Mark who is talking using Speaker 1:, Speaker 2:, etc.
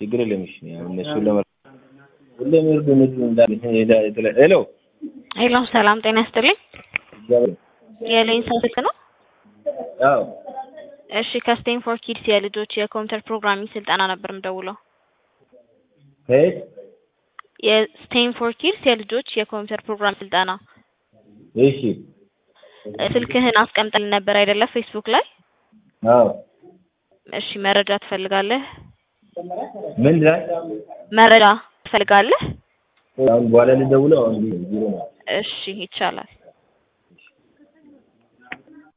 Speaker 1: ችግር የለም። እሺ ያው እነሱን ለመ ሁሌም ይርዱ እነሱ እንዳለ ሄሎ
Speaker 2: ሄሎ ሰላም ጤና ይስጥልኝ።
Speaker 1: እግዚአብሔር
Speaker 2: የሌንሳ ስልክ ነው?
Speaker 1: አዎ
Speaker 2: እሺ ከስቴንፎርድ ኪድስ የልጆች የኮምፒውተር ፕሮግራሚንግ ስልጠና ነበር የምደውለው።
Speaker 1: ከየት
Speaker 2: የስቴንፎርድ ኪድስ የልጆች የኮምፒውተር ፕሮግራም ስልጠና
Speaker 1: እሺ
Speaker 2: ስልክህን አስቀምጠልን ነበር አይደለ? ፌስቡክ ላይ።
Speaker 1: አዎ
Speaker 2: እሺ መረጃ ትፈልጋለህ?
Speaker 1: ምን ላይ
Speaker 2: መረጃ ትፈልጋለህ?
Speaker 1: አሁን በኋላ ልደውለው አሁን ቢሮ ነው
Speaker 2: እሺ ይቻላል።